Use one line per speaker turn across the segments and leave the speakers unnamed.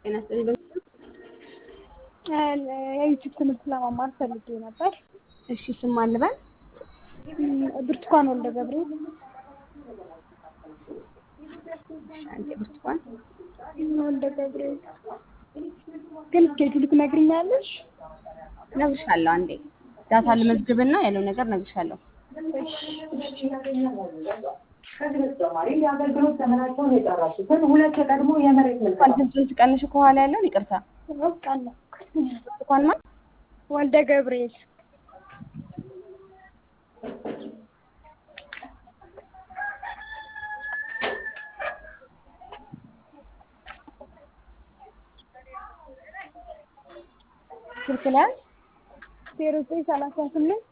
ጤና ይስጥልኝ።
የዩቲዩብ ትምህርት ለመማር ፈልጌ ነበር።
እሺ ስም ማን ልበል?
ብርቱካን ወልደ ገብርኤል።
አንቺ ብርቱካን
ወልደ ገብርኤል ግን እስኬጁል ትነግሪኛለሽ?
እነግርሻለሁ። አንዴ ዳታ ልመዝግብና ያለው ነገር እነግርሻለሁ።
ከዚህ በተጨማሪ የአገልግሎት ዘመናቸውን የጨረሱትን ሁለት የቀድሞ የመሬት
እንኳን
ምልከታ
ድምፁን ትቀንሽ ከኋላ ያለውን ይቅርታ።
አውቃለሁ።
ብርቱካን ማን?
ወልደ ገብርኤል
ስልክ ላይ
ዜሮ ዘጠኝ ሰላሳ ስምንት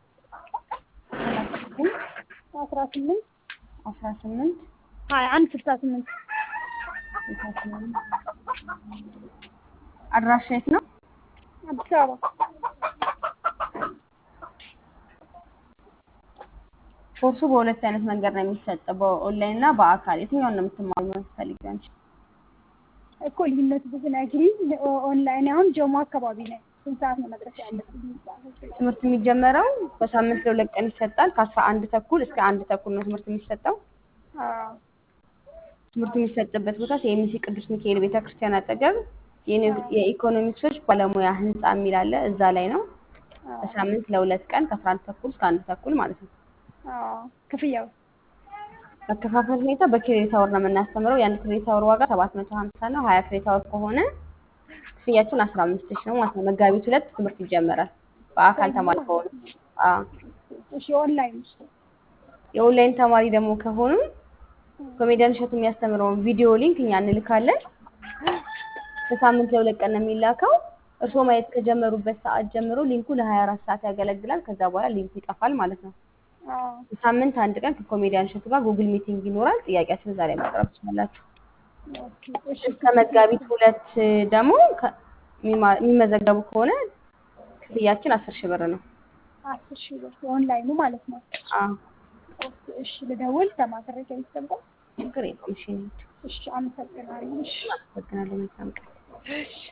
አስራ ስምንት
አስራ ስምንት
ሀያ አንድ ስልሳ ስምንት
ስልሳ ስምንት አድራሻ የት ነው?
አዲስ አበባ
ኮርሱ በሁለት አይነት መንገድ ነው የሚሰጠው፣ በኦንላይን እና በአካል። የትኛውን ነው የምትማሩ የምትፈልጊው አንቺ?
እኮ ልዩነቱ ብትነግሪኝ። ኦንላይን አሁን ጀሞ አካባቢ ነው። ስንት ሰዓት ነው መድረስ ያለብኝ?
ትምህርት የሚጀመረው በሳምንት ለሁለት ቀን ይሰጣል። ከአስራ አንድ ተኩል እስከ አንድ ተኩል ነው ትምህርት የሚሰጠው።
አዎ
ትምህርት የሚሰጥበት ቦታ የኤምሲ ቅዱስ ሚካኤል ቤተክርስቲያን አጠገብ የኢኮ- የኢኮኖሚክሶች ባለሙያ ህንፃ የሚል አለ። እዛ ላይ ነው። በሳምንት ለሁለት ቀን ከአስራ አንድ ተኩል እስከ አንድ ተኩል ማለት ነው።
አዎ ክፍያው
አከፋፈል ሁኔታ በክሬዲት አወር ነው የምናስተምረው። የአንድ ክሬዲት አወር ዋጋ ሰባት መቶ ሀምሳ ነው። ሀያ ክሬዲት አወር ከሆነ ክፍያችን አስራ አምስት ሺህ ነው ማለት ነው። መጋቢት ሁለት ትምህርት ይጀመራል። በአካል ተማሪ ከሆኑ አዎ።
እሺ ኦንላይን ውስጥ
የኦንላይን ተማሪ ደግሞ ከሆኑ ኮሜዲያን እሸቱ የሚያስተምረውን ቪዲዮ ሊንክ እኛ እንልካለን። በሳምንት ለሁለት ቀን ነው የሚላከው። እርስዎ ማየት ከጀመሩበት ሰዓት ጀምሮ ሊንኩ ለሀያ አራት ሰዓት ያገለግላል። ከዛ በኋላ ሊንኩ ይጠፋል ማለት ነው።
አዎ
በሳምንት አንድ ቀን ከኮሜዲያን እሸቱ ጋር ጉግል ሚቲንግ ይኖራል። ጥያቄያችሁን ዛሬ ማቅረብ ትችላላችሁ።
ኦኬ እሺ
እስከ መጋቢት ሁለት ደግሞ ከ- የሚማ- የሚመዘገቡ ከሆነ ክፍያችን አስር ሺህ ብር ነው።
አስር ሺህ ብር ኦንላይኑ ማለት ነው።
አዎ
ኦኬ እሺ ልደውል ከማስረጃ ይሰጣል።
ችግር የለውም። እሺ እንሂድ።
እሺ አመሰግናለሁ። እሺ
አመሰግናለሁ። መልካም ቀን።
እሺ